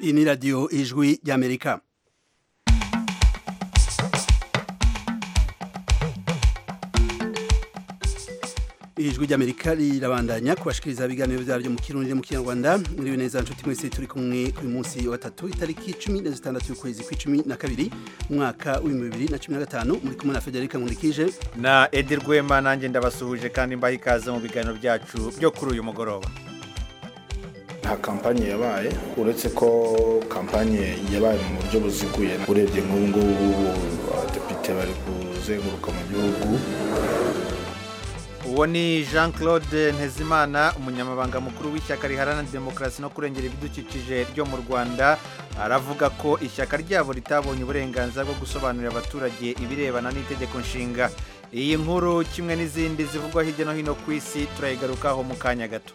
iyi ni radiyo ijwi ry'amerika ijwi ry'amerika rirabandanya kubashikiriza ibiganiro byabo byo mu kirundi mu kinyarwanda muri neza nshuti mwese turi kumwe kuri munsi wa gatatu itariki cumi na zitandatu y'ukwezi kw'icumi na kabiri umwaka w'ibihumbi bibiri na cumi na gatanu muri kumwe na federika nkurikije na edi rwema nanjye ndabasuhuje kandi mbaha ikaze mu biganiro byacu byo kuri uyu mugoroba nta kampanye yabaye uretse ko kampanye yabaye mu buryo buziguye urebye nk'ubu ngubu abadepite bari kuzenguruka mu gihugu uwo ni jean claude ntezimana umunyamabanga mukuru w'ishyaka riharanira demokarasi no kurengera ibidukikije ryo mu rwanda aravuga ko ishyaka ryabo ritabonye uburenganzira bwo gusobanurira abaturage ibirebana n'itegeko nshinga iyi nkuru kimwe n'izindi zivugwa hirya no hino ku isi turayigarukaho mu kanya gato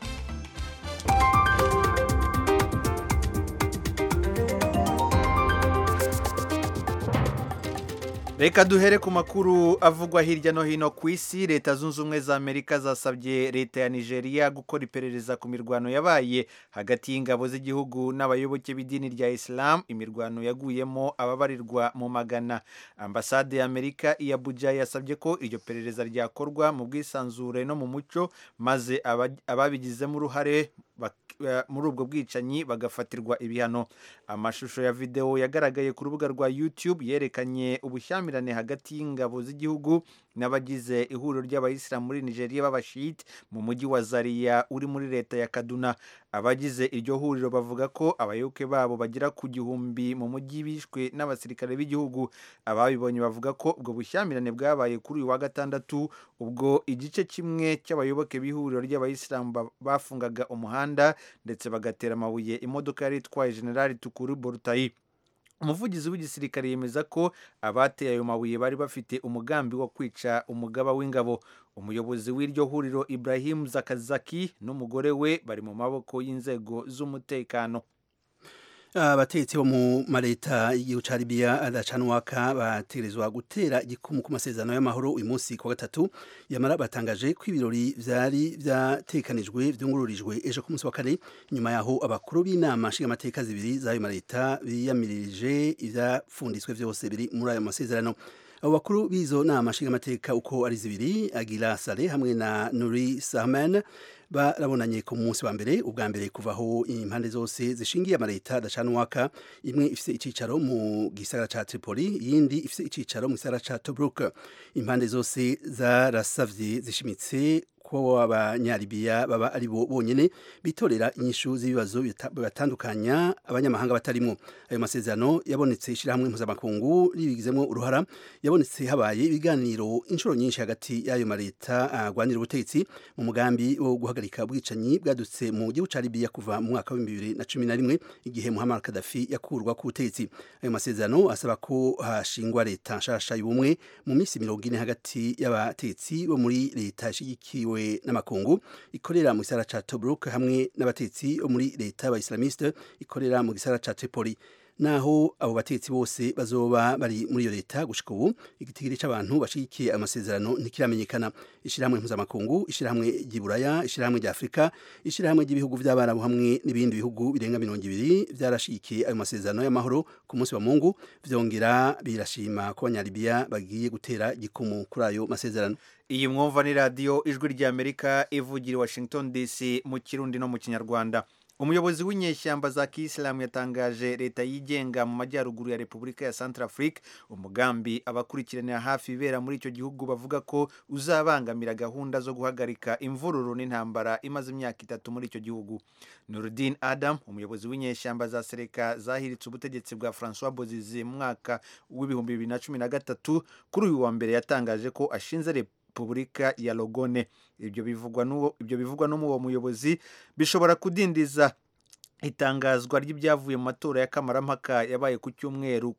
reka duhere ku makuru avugwa hirya no hino ku isi leta zunze ubumwe za amerika zasabye leta ya nigeria gukora iperereza ku mirwano yabaye hagati y'ingabo z'igihugu n'abayoboke b'idini rya islam imirwano yaguyemo ababarirwa mu magana ambasade ya amerika iya abuja yasabye ko iryo perereza ryakorwa mu bwisanzure no mu mucyo maze ababigizemo uruhare muri ubwo bwicanyi bagafatirwa ibihano amashusho ya videwo yagaragaye ku rubuga rwa YouTube yerekanye ubushyamirane hagati y'ingabo z'igihugu n'abagize ihuriro ry'abayisilamu muri nigeria b'abashiyiti mu mujyi wa zariya uri muri leta ya kaduna abagize iryo huriro bavuga ko abayoboke babo bagera ku gihumbi mu mujyi bishwe n'abasirikare b'igihugu ababibonye bavuga ko ubwo bushyamirane bwabaye kuri uyu wa gatandatu ubwo igice kimwe cy'abayoboke b'ihuriro ry'abayisilamu bafungaga umuhanda ndetse bagatera amabuye imodoka yari itwaye generali tukuru borutayi umuvugizi w'igisirikare yemeza ko abateye ayo mabuye bari bafite umugambi wo kwica umugaba w'ingabo umuyobozi w'iryo huriro ibrahim zakazaki n'umugore we bari mu maboko y'inzego z'umutekano abategetsi bo mu maleta y'igihugu ca Libya adacanwaka bategerezwa gutera igikumu ku masezerano y'amahoro uyu munsi ku gatatu yamara batangaje ko ibirori vyari vyatekanijwe vyungururijwe ejo ku munsi wa kane nyuma yaho abakuru b'inama nshingamateka zibiri z'ayo maleta biyamirije ivyapfunditswe vyose biri muri ayo masezerano abo bakuru b'izo nama nshingamateka uko ari zibiri Agira Sale hamwe na Nuri Sahman barabonanye ku munsi wa mbere ubwa mbere kuvaho impande zose zishingiye amaleta adacanwaka imwe ifise icicaro mu gisagara ca Tripoli yindi ifise icicaro mu gisagara ca Tobruk impande zose zarasavye zishimitse ko abanyaribiya baba ari bo bonyene bitorera inyishu z'ibibazo bibatandukanya abanyamahanga batarimo ayo masezerano yabonetse ishyirahamwe mpuzamakungu ribigizemo uruhara yabonetse habaye ibiganiro inshuro nyinshi hagati y'ayo maleta agwanira ubutegetsi mu mugambi wo guhagarika ubwicanyi bwadutse mu gihugu cya Libya kuva mu mwaka w'ibihumbi bibiri na cumi na rimwe igihe Muammar Gaddafi yakurwa ku butegetsi ayo masezerano asaba ko hashingwa leta nshasha y'ubumwe mu minsi mirongo ine hagati y'abatetsi bo muri leta ishyigikiwe n'amakungu ikorera mu gisara ca Tobruk hamwe n'abatetsi bo muri leta y'abaislamiste ikorera mu gisara ca Tripoli naho abo batetsi bose bazoba bari muri iyo leta gushika ubu igitigiri c'abantu bashigikiye amasezerano ntikiramenyekana ishirahamwe mpuzamakungu ishirahamwe ry'iburaya ishirahamwe rya afurika ishirahamwe ry'ibihugu vy'abarabu hamwe n'ibindi bihugu birenga mirongo ibiri vyarashigikiye ayo masezerano y'amahoro ku munsi wa mungu vyongera birashima ko abanyalibiya bagiye gutera gikumu kuri ayo masezerano iyi mwumva ni radiyo ijwi rya amerika ivugira washington dc mu kirundi no mu kinyarwanda umuyobozi w'inyeshyamba za kiyisilamu yatangaje leta yigenga mu majyaruguru ya repubulika ya centrafrique umugambi abakurikiranira hafi ibera muri icyo gihugu bavuga ko uzabangamira gahunda zo guhagarika imvururu n'intambara imaze imyaka itatu muri icyo gihugu nurudin adam umuyobozi w'inyeshyamba za sereka zahiritse ubutegetsi bwa francois bozizi mu mwaka w'ibihumbi bibiri na cumi na gatatu kuri uyu wa mbere yatangaje ko ashinze repubulika ya logone ibyo bivugwa n'uwo ibyo bivugwa n'uwo muyobozi bishobora kudindiza itangazwa ry'ibyavuye mu matora ya kamarampaka yabaye ku cyumweru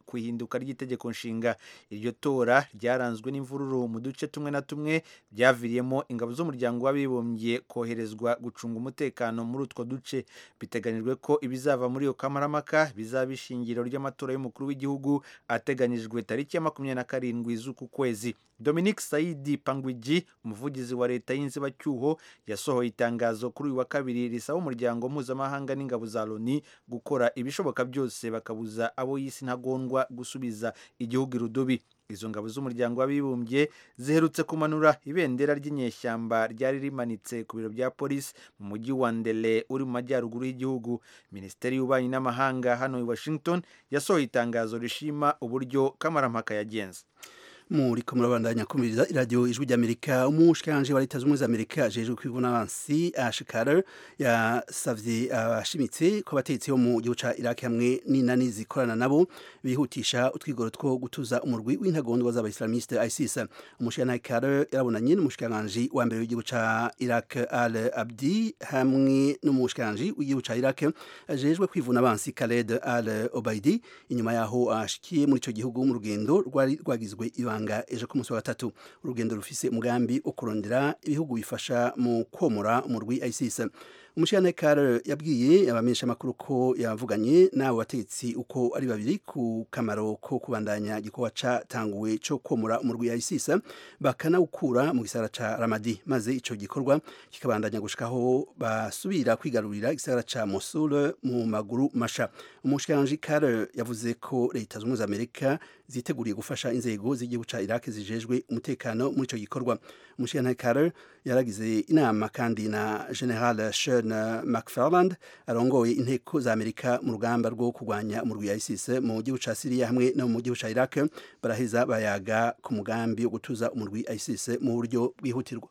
ku ihinduka ry'itegeko nshinga iryo tora ryaranzwe n'imvururu mu duce tumwe na tumwe byaviriyemo ingabo z'umuryango w'abibumbye koherezwa gucunga umutekano muri utwo duce biteganyijwe ko ibizava muri iyo kamarampaka bizaba ishingiro ry'amatora y'umukuru w'igihugu ateganyijwe tariki ya makumyabiri na karindwi z'uku kwezi Dominique Saidi Pangwiji umuvugizi wa leta y'inzibacyuho yasohoye itangazo kuri uyu wa kabiri risaba umuryango mpuzamahanga n'ingabo za Loni gukora ibishoboka byose bakabuza abo y'isi ntagondwa gusubiza igihugu irudubi izo ngabo z'umuryango w'abibumbye ziherutse kumanura ibendera ry'inyeshyamba ryari rimanitse ku biro bya polisi mu mujyi wa ndele uri mu majyaruguru y'igihugu minisiteri y'ububanyi n'amahanga hano i washington yasohoye itangazo rishima uburyo kamarampaka yagenze muri ko murabandanya kumviriza iradiyo ijwi ry'amerika umushikiranganje wa leta z'ubumwe za amerika ajejwe kw'ibunansi ash karer yasavye abashimitse ko abategetsi bo mu gihugu ca iraki hamwe n'inani zikorana nabo bihutisha utwigoro two gutuza umurwi w'intagondwa z'abaislamiste isis umushikiranganje karer yarabonanye n'umushikiranganje wa mbere w'igihugu ca iraq al abdi hamwe n'umushikiranganje w'igihugu ca iraq ajejwe kwivuna abansi khaled al obaidi inyuma yaho ashikiye muri ico gihugu mu rugendo rwari rwagizwe ibanga ibanga ejo ku munsi wa gatatu urugendo rufise umugambi wo kurondera ibihugu bifasha mu komora umurwi isis umushirane kare yabwiye abamenyesha amakuru ko yavuganye n'abo bategetsi uko ari babiri ku kamaro ko kubandanya gikorwa catanguwe co komora umurwi isis bakanawukura mu gisagara ca ramadi maze ico gikorwa kikabandanya gushikaho basubira kwigarurira igisagara ca mosul mu maguru masha umushikiranje kare yavuze ko leta z'ubumwe za amerika ziteguriye gufasha inzego z'igihugu guca Iraq zijejwe umutekano muri ico gikorwa umushikirantare Carter yaragize inama kandi na General Sean McFarland arongoye inteko za Amerika mu rugamba rwo kurwanya umurwi wa ISIS mu gihugu ca Syria hamwe no mu gihugu ca Iraq baraheza bayaga ku mugambi wo gutuza umurwi wa ISIS mu buryo bwihutirwa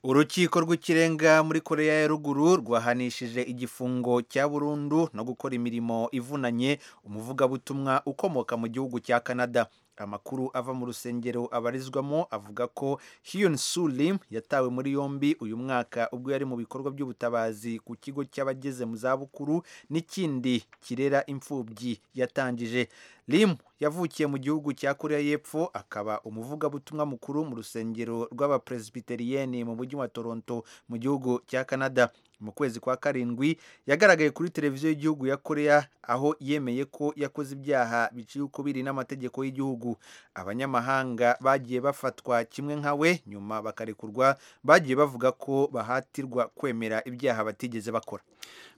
urukiko rw'ikirenga muri koreya ya ruguru rwahanishije igifungo cya burundu no gukora imirimo ivunanye umuvugabutumwa ukomoka mu gihugu cya canada amakuru ava mu rusengero abarizwamo avuga ko Hyun Soo Lim yatawe muri yombi uyu mwaka ubwo yari mu bikorwa by'ubutabazi ku kigo cy'abageze mu zabukuru n'ikindi kirera imfubyi yatangije Lim yavukiye mu gihugu cya Korea y'Epfo akaba umuvugabutumwa mukuru mu rusengero rw'abapresbiteriyeni mu mujyi wa Toronto mu gihugu cya Canada mu kwezi kwa karindwi yagaragaye kuri televiziyo y'igihugu ya korea aho yemeye ko yakoze ibyaha biciye uko biri n'amategeko y'igihugu abanyamahanga bagiye bafatwa kimwe nka we nyuma bakarekurwa bagiye bavuga ko bahatirwa kwemera ibyaha batigeze bakora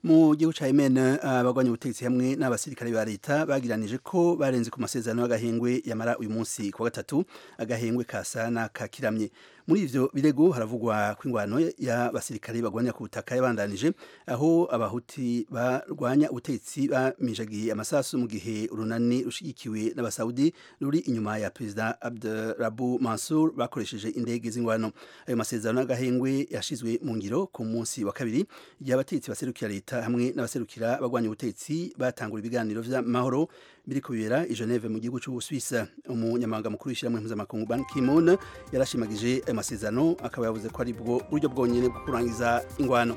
mu gihugu cya yemen abagwanya ubutegetsi hamwe n'abasirikare ba leta bagiranije ko barenze ku masezerano y'agahengwe yamara uyu munsi ku wa gatatu agahengwe kasa n'akakiramye muri ivyo birego haravugwa kw'ingwano y'abasirikare bagwanya ku butaka yabandanije aho abahuti barwanya ubutegetsi bamijagiye amasasu mu gihe urunani rushigikiwe n'abasaudi ruri inyuma ya perezida abdurabu mansur bakoresheje indege z'ingwano ayo masezerano y'agahengwe yashizwe mu ngiro ku munsi wa kabiri igihe abategetsi baserukira leta hamwe n'abaserukira bagwanya ubutegetsi batangura ibiganiro vy'amahoro biri kubera i Geneve mu gihugu cy'Ubusuwisi umunyamabanga mukuru w'ishyirahamwe mpuzamakungu Ban Ki-moon yarashimagije ayo masezerano akaba yavuze ko ari bwo buryo bwonyine bwo kurangiza ingwano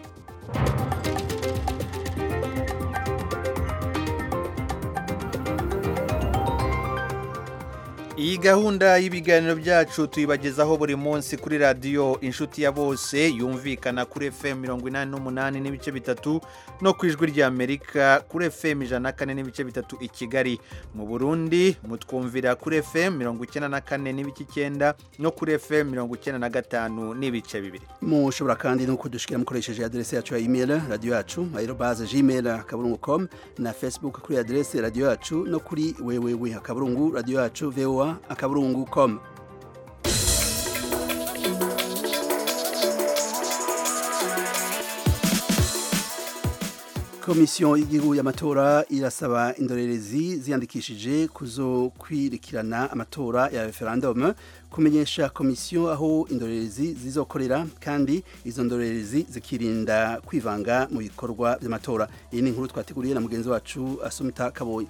iyi gahunda y'ibiganiro byacu tuyibagezaho buri munsi kuri radiyo inshuti ya bose yumvikana kuri fm mirongo inani n'umunani n'ibice bitatu no ku ijwi ry'amerika kuri fm ijana na kane n'ibice bitatu i kigali mu burundi mutwumvira kuri fm mirongo icyenda na kane n'ibice icyenda no kuri fm mirongo icyenda na gatanu n'ibice bibiri mushobora kandi no kudushikira mukoresheje aderesi yacu ya imeri radiyo yacu ayirobaze gmail akaburungu com na facebook kuri aderesi radiyo yacu no kuri wewewe akaburungu radiyo yacu voa akaburungu com komisiyo y'igihugu y'amatora irasaba indorerezi ziyandikishije kuzokwirikirana amatora ya referendume kumenyesha komisiyo aho indorerezi zizokorera kandi izo ndorerezi zikirinda kwivanga mu bikorwa by'amatora iyi ni inkuru twateguriye na mugenzi wacu asumita kaboyi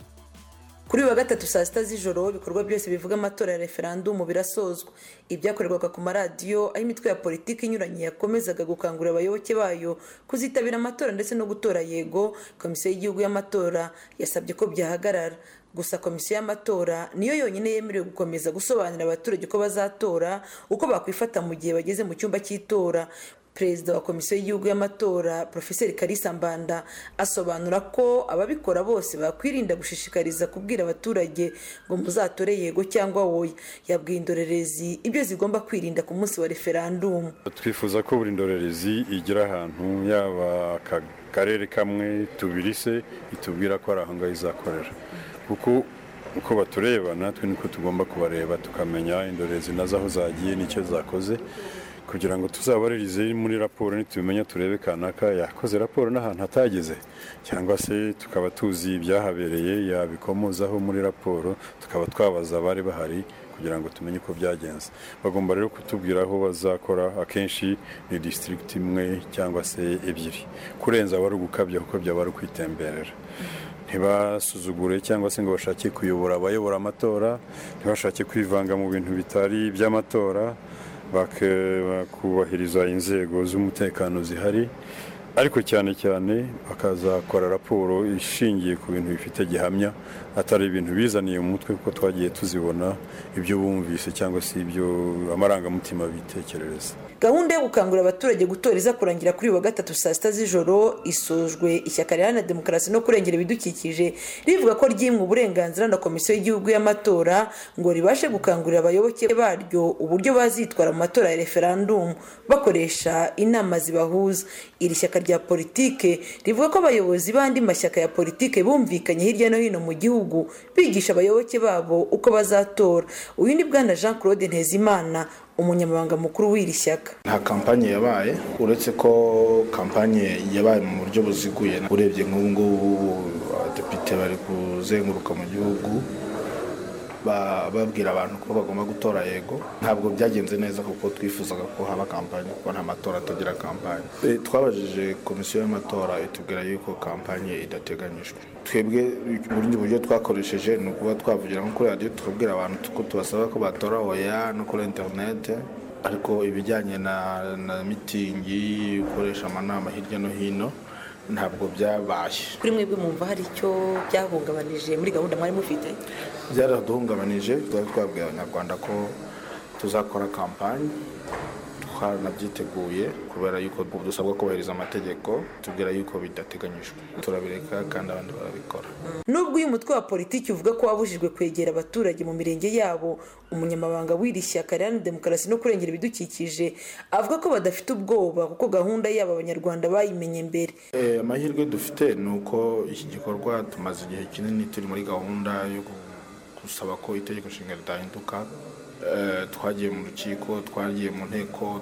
kuri uyu wa gatatu saa sita z'ijoro ibikorwa byose bivuga amatora ya referandumu birasozwa ibyakorerwaga ku maradiyo aho imitwe ya politiki inyuranye yakomezaga gukangurira abayoboke bayo kuzitabira amatora ndetse no gutora yego komisiyo y'igihugu y'amatora yasabye ko byahagarara gusa komisiyo y'amatora niyo yonyine yemerewe gukomeza gusobanurira abaturage uko bazatora uko bakwifata mu gihe bageze mu cyumba cy'itora perezida wa komisiyo y'igihugu y'amatora profeseri karisa mbanda asobanura ko ababikora bose bakwirinda gushishikariza kubwira abaturage ngo muzatore yego cyangwa woya yabwiye indorerezi ibyo zigomba kwirinda ku munsi wa referandumu twifuza ko buri ndorerezi igira ahantu yaba akarere kamwe tubiri se itubwira ko ari aho ngaho izakorera kuko uko batureba natwe niko tugomba kubareba tukamenya indorerezi nazo aho zagiye n'icyo zakoze kugira ngo tuzabaririze muri raporo nitubimenya turebe kanaka yakoze raporo n'ahantu hatageze cyangwa se tukaba tuzi ibyahabereye yabikomozaho muri raporo tukaba twabaza abari bahari kugira ngo tumenye uko byagenze bagomba rero kutubwira aho bazakora akenshi ni disitirigiti imwe cyangwa se ebyiri kurenza wari ugukabya kuko byaba ari ukwitemberera ntibasuzugure cyangwa se ngo bashake kuyobora abayobora amatora ntibashake kwivanga mu bintu bitari iby'amatora bakubahiriza inzego z'umutekano zihari ariko cyane cyane bakazakora raporo ishingiye ku bintu bifite gihamya atari ibintu bizaniye mu mutwe kuko twagiye tuzibona ibyo bumvise cyangwa se ibyo amarangamutima bitekerereza gahunda yo gukangurira abaturage gutora iza kurangira kuri uyu wa gatatu saa sita z'ijoro isojwe ishyaka riharanira demokarasi no kurengera ibidukikije rivuga ko ryimwe uburenganzira na komisiyo y'igihugu y'amatora ngo ribashe gukangurira abayoboke baryo uburyo bazitwara mu matora ya referandumu bakoresha inama zibahuza iri shyaka rya politike rivuga ko abayobozi b'andi mashyaka ya politike bumvikanye hirya no hino mu gihugu bigisha abayoboke babo uko bazatora uyu ni bwana jean claude ntezimana umunyamabanga mukuru w'iri shyaka nta kampanye yabaye uretse ko kampanye yabaye mu buryo buziguye urebye nk'ubu ngubu abadepite bari kuzenguruka mu gihugu babwira abantu ko bagomba gutora yego ntabwo byagenze neza kuko twifuzaga ko haba kampanye kuko nta matora atagira kampanye twabajije komisiyo y'amatora itubwira yuko kampanye idateganyijwe twebwe ubundi buryo twakoresheje ni ukuba twavugira nko kuri radiyo tukabwira abantu ko tubasaba ko batora oya no kuri interinete ariko ibijyanye na mitingi ukoresha amanama hirya no hino ntabwo byabaye kuri mwebwe mwumva hari icyo byahungabanije muri gahunda mwari mufite byaraduhungabanije twari twabwiye abanyarwanda ko tuzakora kampani twaranabyiteguye kubera yuko dusabwa kubahiriza amategeko tubwira yuko bidateganyijwe turabireka kandi abandi barabikora nubwo uyu mutwe wa politiki uvuga ko wabujijwe kwegera abaturage mu mirenge yabo umunyamabanga w'iri shyaka riharanira demokarasi no kurengera ibidukikije avuga ko badafite ubwoba kuko gahunda yabo abanyarwanda bayimenye mbere amahirwe dufite ni uko iki gikorwa tumaze igihe kinini turi muri gahunda yo gusaba ko itegeko nshinga ridahinduka twagiye mu rukiko twagiye mu nteko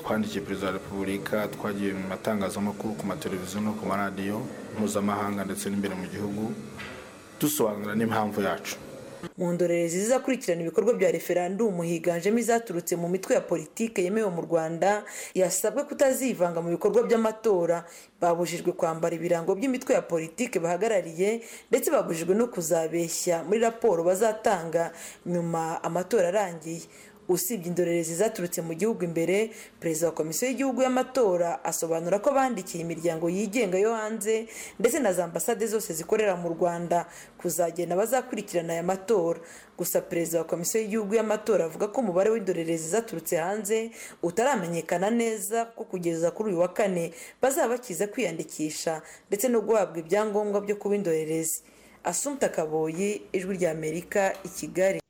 twandikiye perezida wa repubulika twagiye mu matangazamakuru ku mateleviziyo no ku maradiyo mpuzamahanga ndetse n'imbere mu gihugu dusobanura n'impamvu yacu mu ndorerezi zizakurikirana ibikorwa bya referandumu higanjemo izaturutse mu mitwe ya politiki yemewe mu rwanda yasabwe kutazivanga mu bikorwa by'amatora babujijwe kwambara ibirango by'imitwe ya politiki bahagarariye ndetse babujijwe no kuzabeshya muri raporo bazatanga nyuma amatora arangiye usibye indorerezi zaturutse mu gihugu imbere perezida wa komisiyo y'igihugu y'amatora asobanura ko bandikiye imiryango yigenga yo hanze ndetse na za ambasade zose zikorera mu rwanda kuzagenda bazakurikirana aya matora gusa perezida wa komisiyo y'igihugu y'amatora avuga ko umubare w'indorerezi zaturutse hanze utaramenyekana neza ko kugeza kuri uyu wa kane bazaba bakiza kwiyandikisha ndetse no guhabwa ibyangombwa byo kuba indorerezi asumta kaboyi ijwi ry'amerika i kigali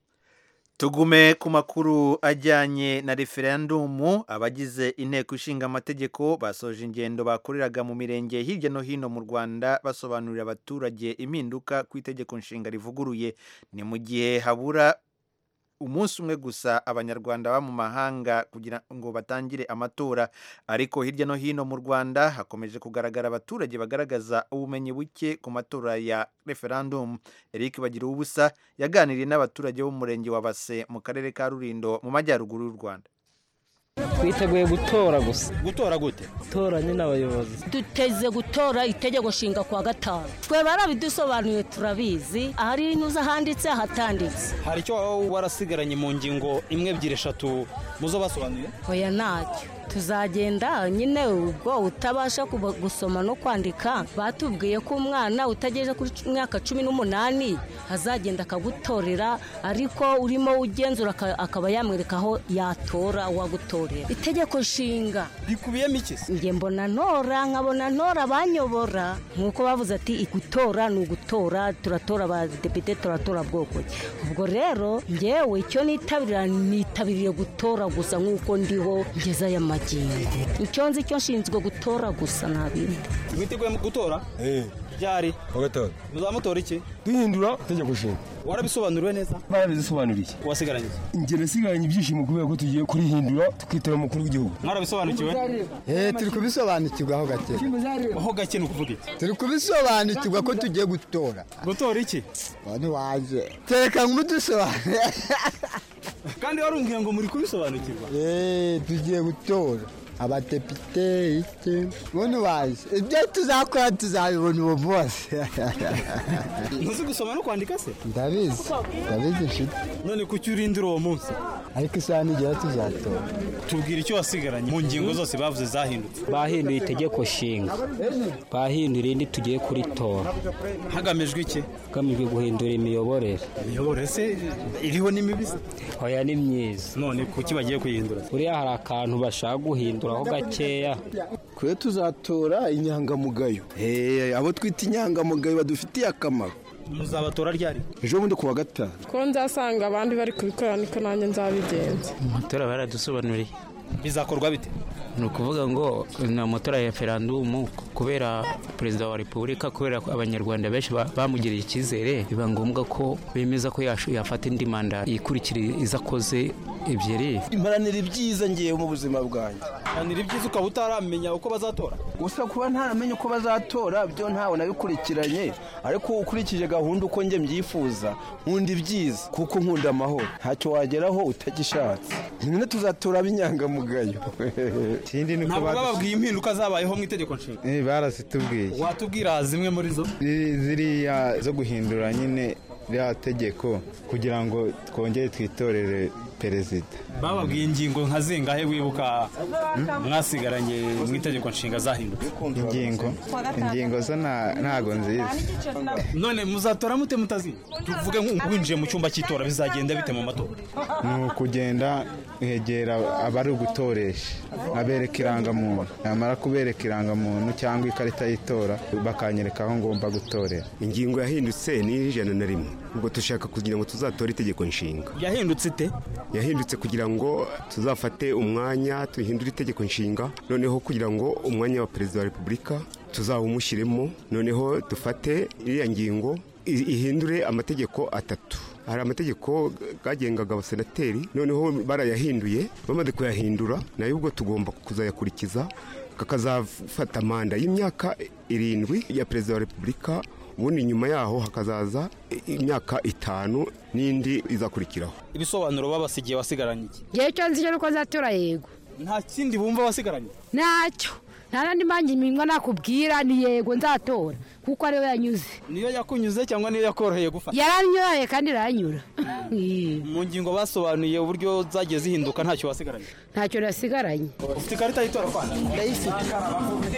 tugume ku makuru ajyanye na referendumu abagize inteko ishinga amategeko basoje ingendo bakoreraga mu mirenge hirya no hino mu rwanda basobanurira abaturage impinduka ku itegeko nshinga rivuguruye ni mu gihe habura umunsi umwe gusa abanyarwanda baba mu mahanga kugira ngo batangire amatora ariko hirya no hino mu rwanda hakomeje kugaragara abaturage bagaragaza ubumenyi buke ku matora ya referandumu eric bagira ubusa yaganiriye n'abaturage b'umurenge wa base mu karere ka rurindo mu majyaruguru y'u rwanda twiteguye gutora gusa gutora gute gutora nyine abayobozi duteze gutora itegeko nshinga kwa gatanu twebwe barabidusobanuye turabizi ahari inyuze ahanditse ahatanditse hari icyo waba warasigaranye mu ngingo imwe ebyiri eshatu muzo basobanuye oya ntacyo tuzagenda nyine ubwo utabasha kuba- gusoma no kwandika batubwiye ko umwana utagejeje kuri cu- myaka cumi n'umunani azagenda akagutorera ariko urimo ugenzura aka- akaba yamwereka aho yatora uwagutorera itegeko nshinga bikubiyemo iki se njye mbona ntora nkabona ntora banyobora nk'uko bavuze ati gutora ni ugutora turatora abadepite turatora bwoko ki." ubwo rero ngewe icyo nitabirira nitabiriye gutora gusa nk'uko ndiho ngeze aya magingo icyo nzi cyo nshinzwe gutora gusa nta bindi mwiteguye mu gutora eh ryari bagatora muzamutora iki duhindura itegeko nshinga warabisobanuriwe neza barabizisobanuriye wasigaranye iki? ingero isigaranye ibyishimo kubera ko tugiye kurihindura tukitora umukuru w'igihugu mwarabisobanukiwe Eh turi kubisobanukirwa aho gake aho gake ni ukuvuga iki turi kubisobanukirwa ko tugiye gutora gutora iki bane wanje tereka nk'udusobanure kandi warumviye ngo muri kubisobanukirwa Eh tugiye gutora abadepite iki bane wanje ibyo tuzakora tuzabibona ubu bose ntuzi gusoma no kwandika se ndabizi ndabizi nshuti none kuki urindira uwo munsi ariko isaha nigera tuzatora tubwira icyo wasigaranye mu ngingo zose bavuze zahindutse bahinduye itegeko nshinga bahinduye irindi tugiye kuritora hagamijwe iki hagamijwe guhindura imiyoborere imiyoborere se iriho ni mibi se? oya ni myiza none kuki bagiye kuyihindura buriya hari akantu bashaka guhinduraho gakeya twe tuzatora inyangamugayo Eh, abo twita inyangamugayo badufitiye akamaro muzabatora ryari ejo bundi ku wa gatanu ko nzasanga abandi bari kubikora niko nanjye nzabigenza amatora baradusobanuriye bizakorwa bite ni ukuvuga ngo ni amatora ya referandumu kubera perezida wa repubulika kubera ko abanyarwanda benshi ba- bamugiriye icyizere biba ngombwa ko bemeza ko yasho- yafata indi manda ikurikira izo akoze ebyiri imparanira ibyiza ngewe mu buzima bwanjye hanira ibyiza ukaba utaramenya uko bazatora gusa kuba ntaramenya uko bazatora byo ntawe nabikurikiranye ariko ukurikije gahunda uko njye mbyifuza nkunda ibyiza kuko nkunda amahoro ntacyo wageraho utagishatse nyine tuzatora ab'inyangamugayo ikindi ni ntabwo bababwiye impinduka zabayeho mu itegeko nshinga barazitubwiye watubwira zimwe muri zo ziriya zo guhindura nyine rya tegeko kugira ngo twongere twitorere perezida bababwiye ingingo nka zingahe wibuka mwasigaranye mu itegeko nshinga zahindutse ingingo ingingo zo nta- ntago nziza none muzatora mute mutazi tuvuge nk- winjiye mu cyumba cy'itora bizagenda bite mu matora ni ukugenda kwegera abari ugutoresha abereka irangamuntu namara kubereka irangamuntu cyangwa ikarita y'itora bakanyereka aho ngomba gutorera ingingo yahindutse ni ijana na rimwe ubwo dushaka kugira ngo tuzatore itegeko nshinga yahindutse ite yahindutse kugira ngo tuzafate umwanya duhindure itegeko nshinga noneho kugira ngo umwanya wa perezida wa repubulika tuzawumushyiremo noneho dufate iriya ngingo i- ihindure amategeko atatu hari amategeko gagengaga abasenateri noneho barayahinduye bamaze kuyahindura nayo ubwo tugomba kuzayakurikiza kakazafata manda y'imyaka irindwi ya perezida wa repubulika ubundi nyuma yaho hakazaza i- imyaka itanu n'indi izakurikiraho ibisobanuro babasigiye wasigaranye iki igihe cyo nzi cyo nuko nzatora yego nta kindi bumva wasigaranye ntacyo nta nandi mpamvu impinga nakubwira ni yego nzatora kuko ariwe yanyuze niyo yakunyuze cyangwa niyo yakoroheye gufata yaranyuraye kandi iranyura mu ngingo basobanuye uburyo zagiye zihinduka ntacyo wasigaranye ntacyo nasigaranye ufite ikarita y'itora kwana ndayifite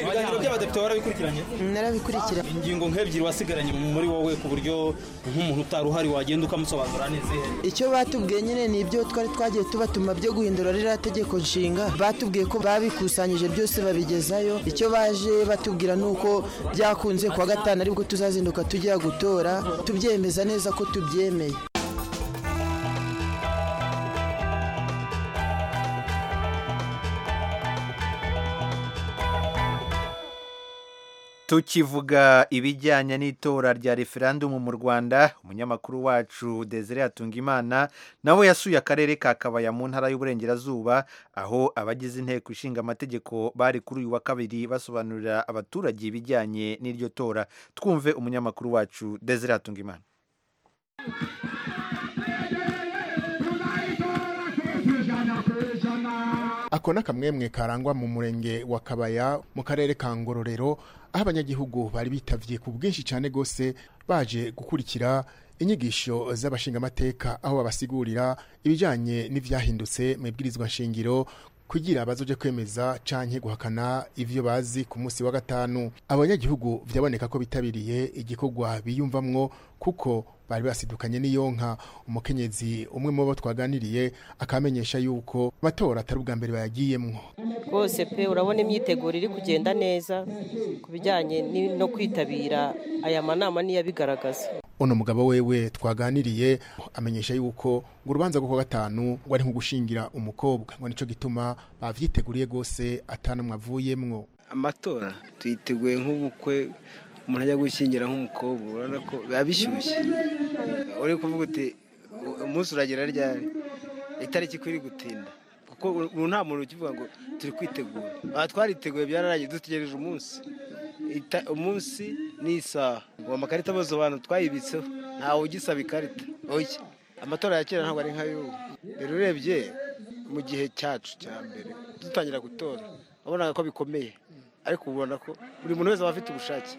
ibiganiro by'abadepite warabikurikiranye narabikurikira ingingo nk'ebyiri wasigaranye muri wowe ku buryo nk'umuntu utari uhari wagenda ukamusobanura neza icyo batubwiye nyine ni ibyo twari twagiye tubatuma byo guhindura ririya tegeko nshinga batubwiye ko babikusanyije byose babigezayo icyo baje batubwira ni uko byakunze kuwa gatanu aribwo tuzazinduka tujya gutora tubyemeza neza ko tubyemeye tukivuga ibijyanye n'itora rya referandumu mu rwanda umunyamakuru wacu desire hatungimana nawe yasuye akarere ka kabaya mu ntara y'uburengerazuba aho abagize inteko ishinga amategeko bari kuri uyu wa kabiri basobanurira abaturage ibijyanye n'iryo tora twumve umunyamakuru wacu desire hatungimana ako ni akamwemwe karangwa mu murenge wa kabaya mu karere ka ngororero aho abanyagihugu bari bitavye ku bwinshi cyane rwose baje gukurikira inyigisho z'abashingamateka aho babasigurira ibijyanye n'ibyahindutse mu ibwirizwa shingiro kugira bazoje kwemeza canke guhakana ivyo bazi ku munsi wa gatanu abanyagihugu vyaboneka ko bitabiriye igikorwa biyumvamwo kuko bari basidukanye n'iyo nka umukenyezi umwe mu bo twaganiriye akamenyesha yuko amatora atari ubwa mbere bayagiyemwo rwose pe urabona imyiteguro iri kugenda neza ku bijyanye ni- no kwitabira aya manama niyo abigaragaza uno mugabo wewe twaganiriye amenyesha yuko ngo urubanza rwo kuwa gatanu ngo ari nk'ugushingira umukobwa ngo nico gituma bavyiteguriye rwose atanumwe avuyemwo amatora tuyiteguye nk'ubukwe umuntu ajya gushyingira nk'umukobwa urabona ko biba bishyushye uri kuvuga uti umunsi uragera ryari itariki ko iri gutinda kuko ubu nta muntu ukivuga ngo turi kwitegura aha twariteguye byararangiye dutegereje umunsi Ita- umunsi ni isaha ubu amakarita bose abantu twayibitseho ntawe ugisaba ikarita oya amatora ya kera ntabwo ari nk'ay'ubu rero urebye mu gihe cyacu cya mbere dutangira gutora wabonaga ko bikomeye ariko ubona ko buri muntu wese aba afite ubushake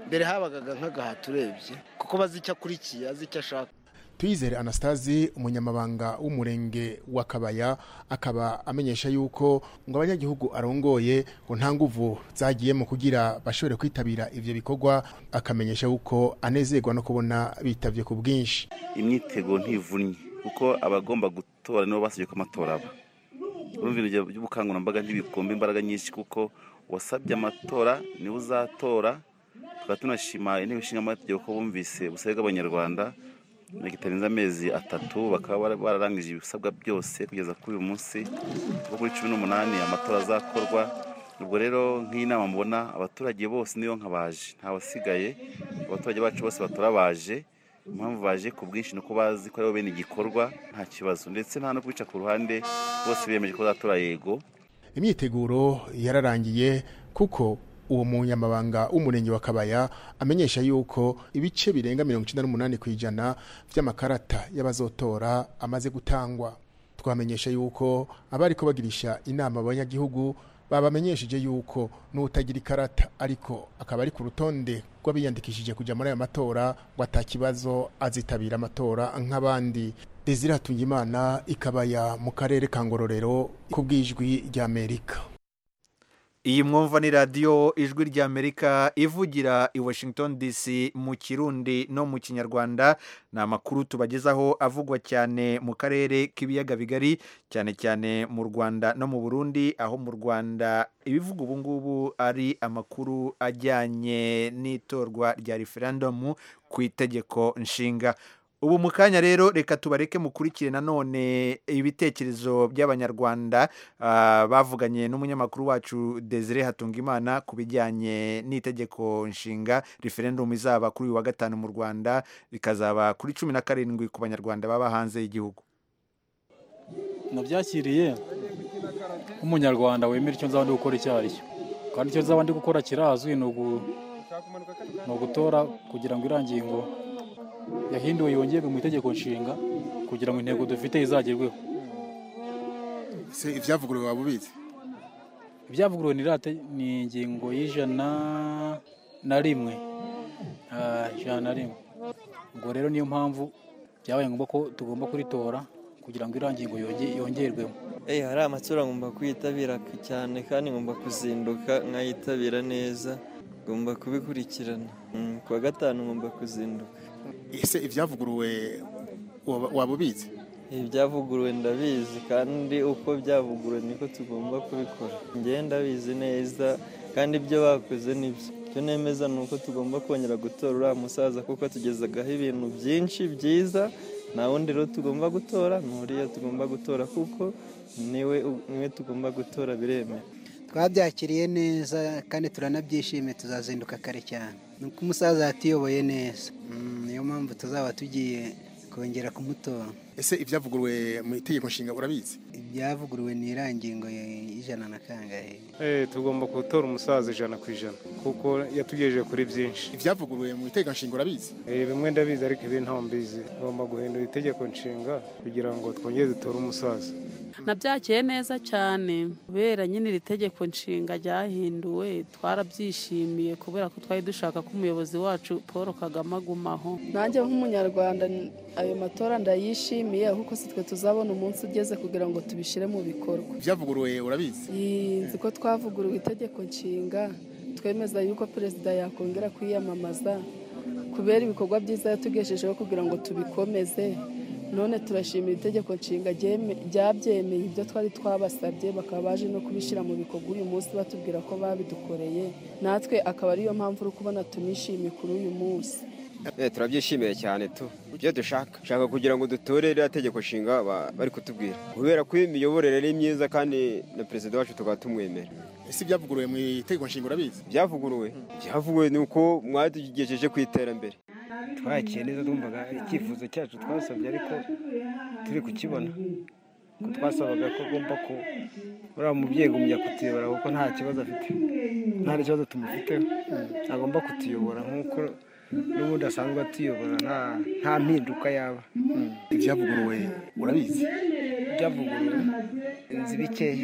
mbere habagaga nk'agahato urebye kuko bazi icyo akurikiye azi icyo ashaka Tuyizere Anastasi umunyamabanga w'umurenge wa Kabaya akaba amenyesha yuko ngo abanyagihugu arongoye ngo nta nguvu zagiye mu kugira bashobore kwitabira ivyo bikorwa akamenyesha yuko anezerwa no kubona bitavye ku bwinshi imyiteguro ntivunnye kuko abagomba gutora nibo basabye ko amatora aba urumva ibintu by'ubukangurambaga ntibikomba imbaraga nyinshi kuko wasabye amatora niwe uzatora tukaba tunashima intebe ishinga amategeko ko bumvise ubusabe bw'abanyarwanda bitarenze amezi atatu bakaba bara- bararangije ibisabwa byose kugeza kuri uyu munsi kuko kuri cumi n'umunani amatora azakorwa ubwo rero nk'inama mubona abaturage bose niyo nka baje ntawasigaye abaturage bacu bose batora baje impamvu baje ku bwinshi ni uko bazi ko aribo bene igikorwa nta kibazo ndetse nta no kwica ku ruhande bose biyemeje ko bazatora yego imyiteguro yararangiye kuko uwo munyamabanga w'umurenge wa Kabaya amenyesha yuko ibice birenga 98 ku ijana by'amakarata y'abazotora amaze gutangwa twamenyesha yuko abari ko bagirisha inama abanyagihugu babamenyesheje yuko n'utagira ikarata ariko akaba ari ku rutonde rw'abiyandikishije kujya muri aya matora ngo atakibazo azitabira amatora nk'abandi Desire Hatungimana ikabaya mu karere ka Ngororero ku bw'ijwi ry'Amerika iyi mwumva ni radiyo ijwi rya amerika ivugira i washington dc mu kirundi no mu kinyarwanda ni amakuru tubagezaho avugwa cyane mu karere k'ibiyaga bigari cyane cyane mu rwanda no mu burundi aho mu rwanda ibivuga ubu ngubu ari amakuru ajyanye n'itorwa rya referendumu ku itegeko nshinga ubu mu kanya rero reka tubareke mukurikire nanone ibitekerezo by'abanyarwanda ah, bavuganye n'umunyamakuru wacu desire hatungimana ku bijyanye n'itegeko nshinga referendumu izaba kuri uyu wa gatanu mu rwanda rikazaba kuri cumi na karindwi ku banyarwanda baba hanze y'igihugu nabyakiriye nk'umunyarwanda wemera icyo nzaba ndi gukora icyo ari cyo kandi icyo nzaba ndi gukora kirazwi ni ugu- ni ugutora kugira ngo irangingo yahinduwe yongerwe mu itegeko nshinga kugira ngo intego dufite izagerweho se ibyavuguruwe waba ubizi ibyavuguruwe ni rate ni ingingo y'ijana na rimwe Ah, ijana na rimwe ubwo rero niyo mpamvu byabaye ngombwa ko tugomba kuritora kugira ngo irangingo yonge- yongerwemo Eh, hari amatora ngomba kwitabira k- cyane kandi ngomba kuzinduka nkayitabira neza ngomba kubikurikirana Mm, ku wa gatanu ngomba kuzinduka ese ibyavuguruwe waba ubizi ibyavuguruwe ndabizi kandi uko byavuguruwe niko tugomba kubikora njyewe ndabizi neza kandi ibyo bakoze nibyo icyo nemeza ni uko tugomba kongera gutora uriya musaza kuko atugezagaho ibintu byinshi byiza nta wundi rero tugomba gutora ni uriya tugomba gutora kuko niwe niwe tugomba gutora biremewe twabyakiriye neza kandi turanabyishimiye tuzazinduka kare cyane ni uko umusaza yatuyoboye neza Mm, niyo mpamvu tuzaba tugiye kongera kumutora ese ibyavuguruwe mu itegeko nshinga urabizi ibyavuguruwe ni irangingo y'ijana na kangahe Eh, tugomba gutora umusaza ijana ku ijana kuko yatugejeje kuri byinshi ibyavuguruwe mu itegeko nshinga urabizi bimwe ndabizi ariko ibindi ntaho mbizi tugomba guhindura itegeko nshinga kugira ngo twongere dutore umusaza nabyakiye neza cyane kubera nyine iri tegeko nshinga ryahinduwe twarabyishimiye kubera ko twari dushaka ko umuyobozi wacu paul kagame agumaho nanjye nk'umunyarwanda ayo matora ndayishimiye kuko si twe tuzabona umunsi ugeze kugira ngo tubishyire mu bikorwa byavuguruwe urabizi nzi ko twavuguruwe itegeko nshinga twemeza yuko perezida yakongera kwiyamamaza kubera ibikorwa byiza yatugejejeho kugira ngo tubikomeze none turashimira itegeko nshinga ryabyemeye ibyo twari twabasabye bakaba baje no kubishyira mu bikorwa uyu munsi batubwira ko babidukoreye natwe akaba ariyo mpamvu uri kubona tunishimiye kuri uyu munsi turabyishimiye cyane tu ibyo dushaka dushaka kugira ngo dutore ririya tegeko nshinga bari kutubwira kubera ko iyi miyoborere ari myiza kandi na perezida wacu tukaba tumwemera ese byavuguruwe mu itegeko nshinga urabizi byavuguruwe byavuguruwe ni uko mwatugejeje ku iterambere twakiye neza twumvaga icyifuzo cyacu twasabye ariko turi kukibona ko twasabaga ko agomba ko uriya mubyeyi gumya kutuyobora kuko nta kibazo afite nta kibazo tumufiteho agomba kutuyobora nk'uko n'ubundi asanzwe atuyobora nta nta mpinduka yaba ibyavuguruwe urabizi byavuguruwe inzu bikeya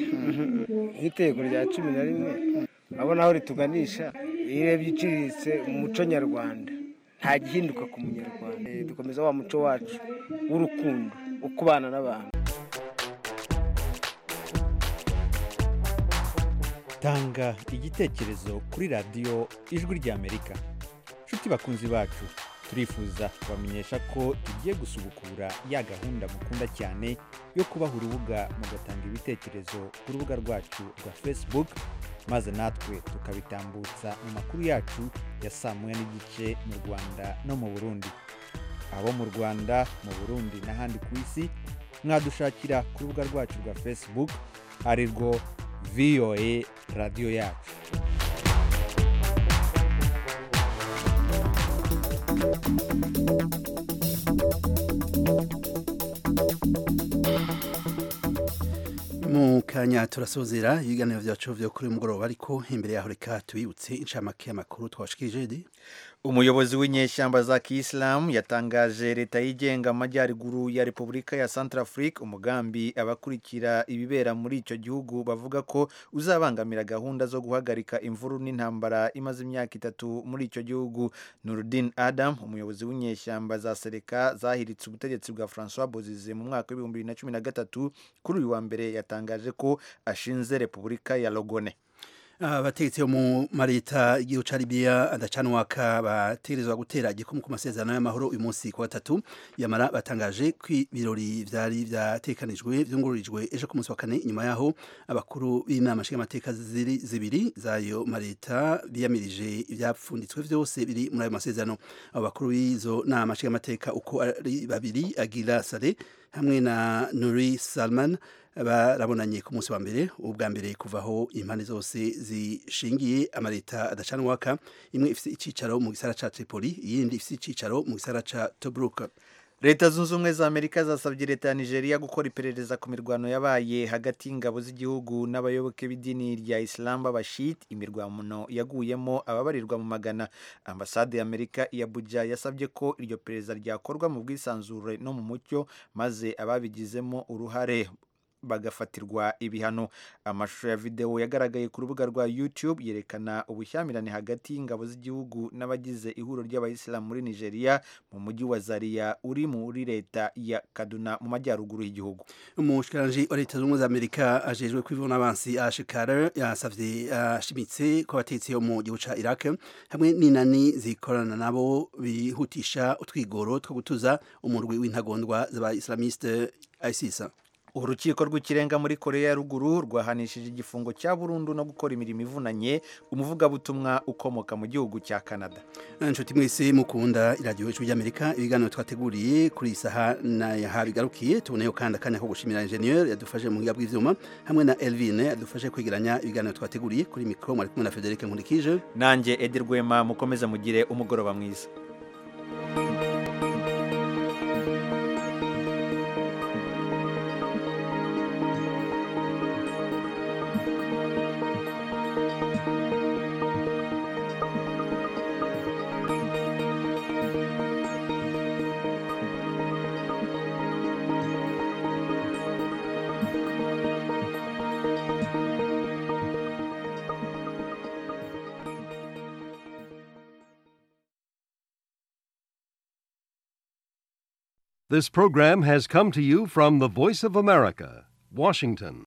nk'iteko rya cumi na rimwe urabona aho rituganisha iyo urebye iciriritse umuco nyarwanda nta gihinduka ku munyarwanda dukomeza wa muco wacu w'urukundo wo kubana n'abantu tanga igitekerezo kuri radiyo ijwi ry'amerika nshuti bakunzi bacu turifuza kubamenyesha ko tugiye gusubukura ya gahunda mukunda cyane yo kubaha urubuga mugatanga ibitekerezo ku rubuga rwacu rwa facebook maze natwe tukabitambutsa mu makuru yacu ya saa moya n'igice mu rwanda no mu burundi abo mu rwanda mu burundi n'ahandi ku isi mwadushakira ku rubuga rwacu rwa facebook ari rwo voa radiyo yacu mu kanya turasozera ibiganiro byacu byo kuri mugoroba ariko imbere yaho reka tubibutse inshamake y'amakuru twashikije umuyobozi w'inyeshyamba za kiyisilamu yatangaje leta yigenga amajyaruguru ya repubulika ya centrafrique umugambi abakurikira ibibera muri icyo gihugu bavuga ko uzabangamira gahunda zo guhagarika imvuru n'intambara imaze imyaka itatu muri icyo gihugu nurudin adam umuyobozi w'inyeshyamba za sereka zahiritse ubutegetsi bwa francois bozize mu mwaka w'ibihumbi bibiri na cumi na gatatu kuri uyu wa mbere yatangaje yatangaje ko ashinze repubulika ya logone abategetsi bo mu mareta igihugu ca libiya adacanwaka bategerezwa gutera igikumu ku masezerano y'amahoro uyu munsi ku gatatu yamara batangaje ko ibirori vyari vyatekanijwe vyungururijwe ejo ku munsi wa kane inyuma yaho abakuru b'inama nshingamateka ziri zibiri zayo mareta biyamirije ivyapfunditswe vyose biri muri ayo masezerano abo bakuru b'izo nama nshingamateka uko ari babiri agira sale hamwe na nuri salman barabonanye ku munsi wa mbere ubwa mbere kuvaho impande zose zishingiye amaleta adacanwaka imwe ifite icyicaro mu gisara ca Tripoli iyindi ifite icyicaro mu gisara ca Tobruk leta zunze ubumwe za amerika zasabye leta ya nigeria gukora iperereza ku mirwano yabaye hagati y'ingabo z'igihugu n'abayoboke b'idini rya isilamu b'abashit imirwano yaguyemo ababarirwa mu magana ambasade ya amerika i abuja yasabye ko iryo perereza ryakorwa mu bwisanzure no mu mucyo maze ababigizemo uruhare bagafatirwa ibihano amashusho ya videwo yagaragaye ku rubuga rwa youtube yerekana ubushyamirane hagati y'ingabo z'igihugu n'abagize ihuriro ry'abayisilamu muri nigeria mu mujyi wa zaria uri muri leta ya kaduna mu majyaruguru y'igihugu umushikiranji wa leta zunze ubumwe za amerika ajejwe kw'ivunansi ashikara yasavye ashimitse ko abatetsi bo mu gihugu ca iraq hamwe n'inani zikorana nabo bihutisha utwigoro two gutuza umurwi w'intagondwa z'abaislamiste isis urukiko rw'ikirenga muri koreya ya ruguru rwahanishije igifungo cya burundu no gukora imirimo ivunanye umuvugabutumwa ukomoka mu gihugu cya canada inshuti mwese mukunda iradiyo ijwi ry'amerika ibiganiro twateguriye kuri iyi saha nayaha bigarukiye tuboneyeho kandi akanya ko gushimira enjeniyeri yadufashe mu buhinga bw'ibyuma hamwe na elvine yadufashe kwegeranya ibiganiro twateguriye kuri mikoro mwari kumwe na frederic nkurikije nanjye edi rwema mukomeze mugire umugoroba mwiza This program has come to you from the Voice of America, Washington.